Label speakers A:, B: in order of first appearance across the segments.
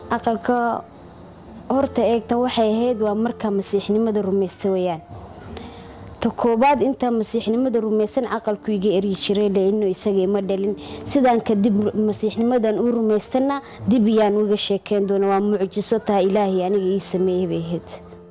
A: aqalka horta eegta waxay ahayd waa markaa masiixnimada rumaysta weyaan ta koobaad intaa masiixnimada rumaysan caqalku iga eryi jiray leino isaga ima dhalin sidaan kadib masiixnimadan u rumaystana dib iyaan uga sheekeyn doona waa mucjiso taha ilaahay aniga ii sameeyey bay ahayd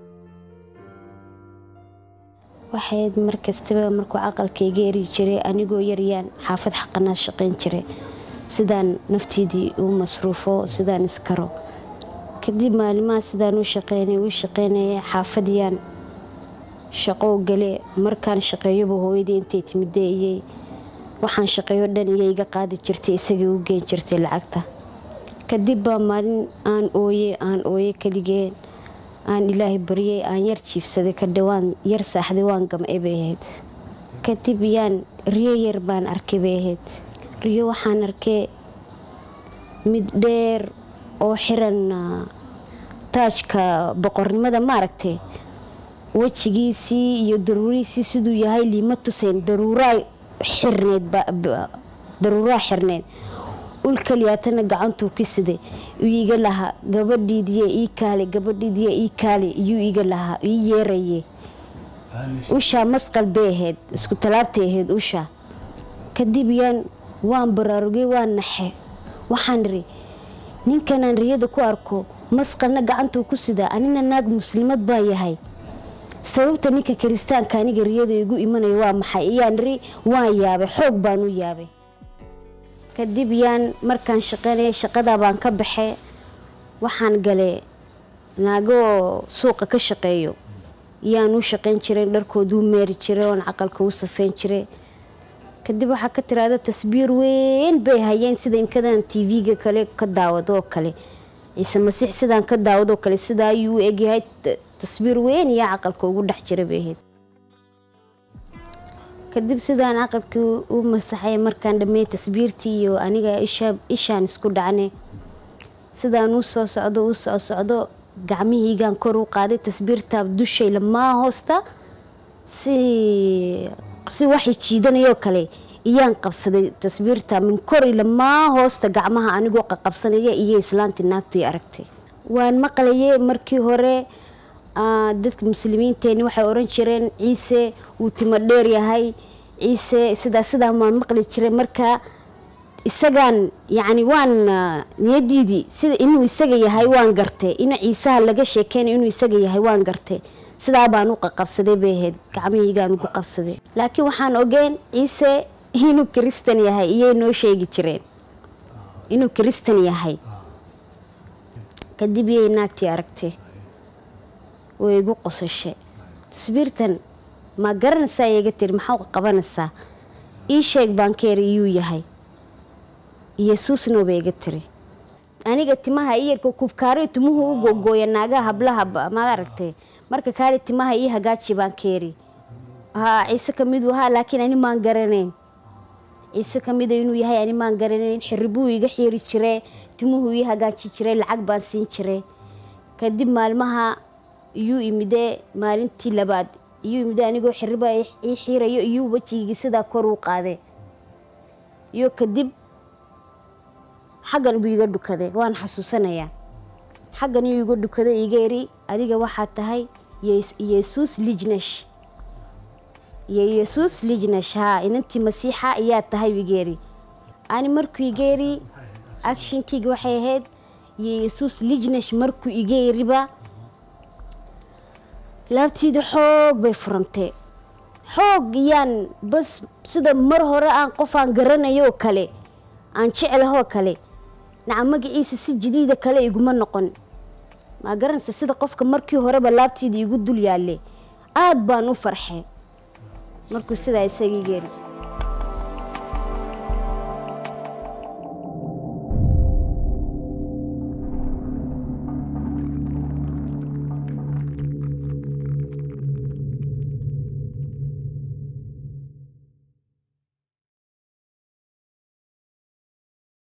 A: waxayd markastaba markuu caqalka iga eryi jiray anigoo yaryaan xaafad xaqanaa shaqayn jiray sidaan naftiidii u masruufo sidaan iskaro kadib maalimaha sidaan u shaqeynay u shaqeynaya xaafadiyaan shaqo gale markaan shaqeeyoba hooyadii intay timideeyey waxaan shaqeeyo dhan iyo iga qaadi jirtay isagii u geen jirtay lacagta kadib baa maalin aan ooye aan ooye kaligeen aan ilaahay baryay aan yar jiifsaday kadhe waan yar saaxday waan gamcay bay ahayd kadib yaan riyo yar baan arkay bay ahayd riyo waxaan arkay mid dheer oo xiran taajka boqornimada maaragtay wejigiisii iyo daruurihiisii siduu yahay liima tusayn daruuraa xirneed daruuraa xirneed ul kaliyaatana gacantuu ka siday uu iga lahaa gabadhiidiya ii kaale gabadhiidiya ii kaale iyuu iga lahaa ii yeeraye ushaa masqal bay ahayd isku talaabtay ahayd ushaa kadib yaan waan baraarugay waan naxe waxaan iri ninkanaan riyada ku arko masqalna gacantuu ku sidaa anina naag muslimad baan yahay sababta ninka kiristaanka aniga riyada igu imanaya waa maxay iyaan iri waan yaabay xoog baan u yaabay kadib yaan markaan shaqeynaya shaqadaa baan ka baxay waxaan galay naagoo suuqa ka shaqeeyo yaan u shaqeyn jiray dharkooduu meeri jiray oon caqalka u safeyn jiray kadib waxaa ka tiraada tasbiir weyn bay hayeen sida inkadan tv-ga kale ka daawado oo kale ciise masiix sidaan ka daawadoo kale sidaa ayuu u egyahay tasbiir weyn iyo caqalka ugu dhex jira bay ahayd kadib sidaan caqalkii u masaxay markaan dhameey tasbiirtii iyo aniga ishaan isku dhacnay sidaan u soo socdo u soo socdo gacmihiigaan kor u qaaday tasbiirta dushay lamaa hoosta si si waxay jiidanayoo kale iyaan qabsaday tasbiirta min kori lamaa hoosta gacmaha anigoo qaqabsanaya iyo islaantii naagtu aragtay waan maqlayay markii hore dadka muslimiinteeni waxay oran jireen ciise wuu timo dheer yahay ciise sidaa sidaa waan maqli jiray markaa isagaan yacni waan niyadiidii sida inuu isaga yahay waan gartay in ciisaha laga sheekeynayo inuu isaga yahay waan gartay sidaa baan u qaqabsaday bay ahayd gacmihiygaan ugu qabsaday laakiin waxaan ogeyn ciise inuu kiristan yahay iyay noo sheegi jireen inuu kiristan yahay kadib iyay naagtii aragtay way igu qosashay tasbiirtan ma garanaysaa iga tiri maxaa qabanaysaa ii sheeg baan ka eri iyuu yahay yesuusno bay iga tiri aniga timaha iyarka kubkaari timuhu u gogooya naagaha hablaha ma aragtay marka kaari timaha ii hagaaji baan ka eri haa ciise kamiduu haa laakiin ani maan garanayn ciise kamida inuu yahay ani maan garanayn xiribuu iga xiiri jire timuhu ii hagaaji jiray lacag baan siin jiray kadib maalmaha iyuu imidee maalintii labaad iyuu imidee anigoo xiriba ii xiirayo iyuu wejigii sidaa kor u qaaday iyo kadib xaggan buu iga dhukaday waan xasuusanayaa xaggan iyuu iga dhukaday iga eri adiga waxaa tahay yesuus lijnash iyo yesuus lijnash haa inantii masiixa ayaa tahay iga eri ani markuu iga eri actionkeyga waxay ahayd iyo yesuus lijnash markuu iga eriba laabtiida xoog bay furantay xoog iyaan bas sida mar hore aan qof aan garanayo oo kale aan jecelahoo kale naca magaciisa si jadiida kale iguma noqon maa garanaysa sida qofka markii horeba laabtiida igu dul yaalle aada baan u farxay markuu sidaa isagii geeri